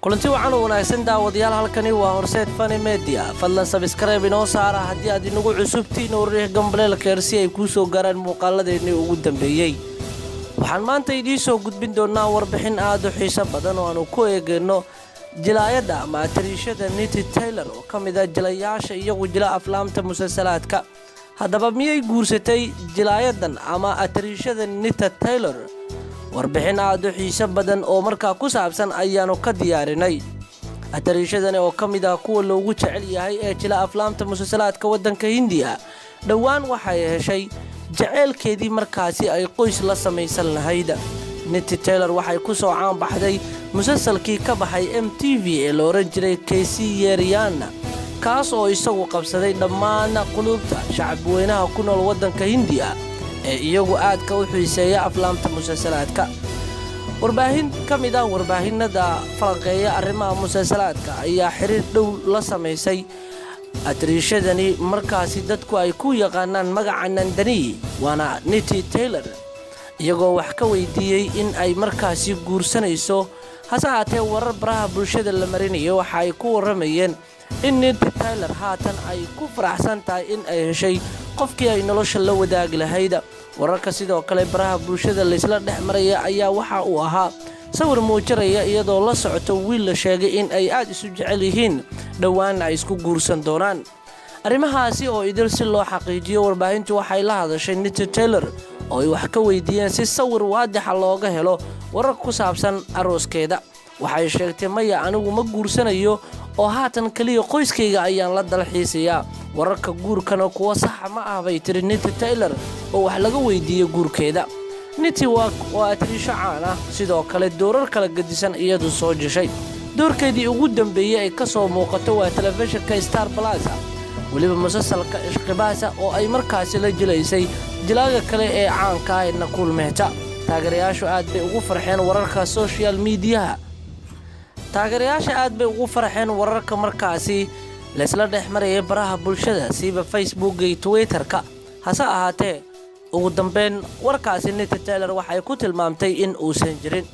kulanti wacan u wanaagsan daawadayaal halkani waa horseed fani media fadlan sabskrayb inoo saara haddii aad inagu cusubtiin oo riix gambaleelkeer si ay kuu soo gaaraan muuqaaladeennii ugu dambeeyey waxaan maanta idiin soo gudbin doonnaa warbixin aad u xiiso badan oo aanu ku eegayno jilaayadda ama atariishada niti taylor oo ka mid a jilayaasha iyagu jila aflaamta musalsalaadka haddaba miyay guursatay jilaayadan ama atariishada nita taylor warbixin aad u xiiso badan oo markaa ku saabsan ayaannu ka diyaarinay atariishadani oo ka mid ah kuwa loogu jecel yahay ee jila aflaamta musalsalaadka waddanka hindiya dhowaan waxay heshay jaceylkeedii markaasi ay qoys la samaysan lahayd niti taylor waxay ku soo caanbaxday musalsalkii ka baxay m t v ee la odhan jiray keysi yeeriyaana kaas oo isagu qabsaday dhammaan quluubta shacabweynaha ku nool waddanka hindiya ee iyagu aadka u xiiseeya aflaamta musalsalaadka warbaahin ka mid ah warbaahinada falanqeeya arrimaha musalsalaadka ayaa xiriir dhow la samaysay atariishadani markaasi dadku ay ku yaqaanaan magaca nandani waana niti taylor iyagoo wax ka weydiiyey in ay markaasi guursanayso hase haatee warar baraha bulshada la marinayo waxa ay ku warramayeen in niti taylor haatan ay ku faraxsan tahay in ay heshay qofkii ay nolosha la wadaagi lahayd wararka sidoo kale baraha bulshada laysla dhex maraya ayaa waxa uu ahaa sawir muujinaya iyadoo la socoto wiil la sheegay in ay aad isu jecel yihiin dhowaanna ay isku guursan doonaan arrimahaasi oo idil si loo xaqiijiyo warbaahintu waxay la hadashay niti taylor oo ay wax ka weydiiyeen si sawir waadixa looga helo warar ku saabsan arooskeeda waxay sheegtay maya anigu ma guursanayo oo haatan keliya qoyskayga ayaan la dalxiisayaa wararka guurkana kuwa saxa ma ah bay tiri niti taylor oo wax laga weydiiyey guurkeeda niti waa atariisho caan ah sidoo kale doorar kala gedisan iyadu soo jeshay doorkeedii ugu dambeeyey ay ka soo muuqato waa telefishinka star balasa weliba musalsalka ishqibaasa oo ay markaasi la jilaysay jilaaga kale ee caanka ah ee nakuul mehta taageerayaashu aad bay ugu farxeen wararka soshal miidiyaha taageerayaasha aad bay ugu farxeen wararka markaasi laysla dhex marayay baraha bulshada siiba facebooka iyo twitterka hase ahaatee ugu dambeyn warkaasi niti taylor waxay ku tilmaamtay in uusan jirin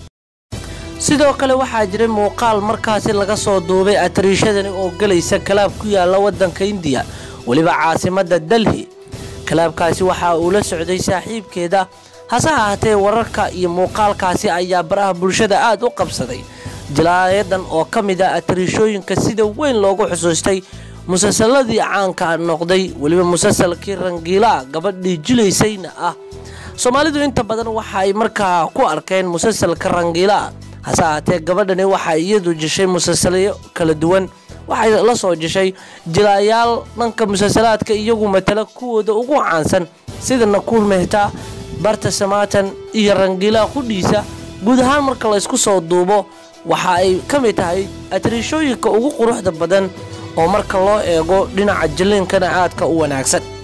sidoo kale waxaa jiray muuqaal markaasi laga soo duubay atariishadani oo gelaysa kalaab ku yaala waddanka indiya weliba caasimadda dalhi kalaabkaasi waxa uu la socday saaxiibkeeda hase ahaatee wararka iyo muuqaalkaasi ayaa baraha bulshada aad u qabsaday jilaayadan oo ka mid ah atariishooyinka sida weyn loogu xusuustay musalsaladii caanka noqday weliba musalsalkii rangiilaa gabadhii jilaysayna ah soomaalidu inta badan waxa ay markaa ku arkeen musalsalka rangiilaa hase ahaatee gabadhani waxaa iyadu jeshay musalsalyo kala duwan waxay la soo jeshay jilaayaal dhanka musalsalaadka iyagu matala kuwooda ugu caansan sida nakuul mehta barta samaatan iyo rangiilaa qudhiisa guud ahaan marka laysku soo duubo waxa ay ka mid tahay atariishooyinka ugu quruxda badan oo marka loo eego dhinaca jilliinkana aadka u wanaagsan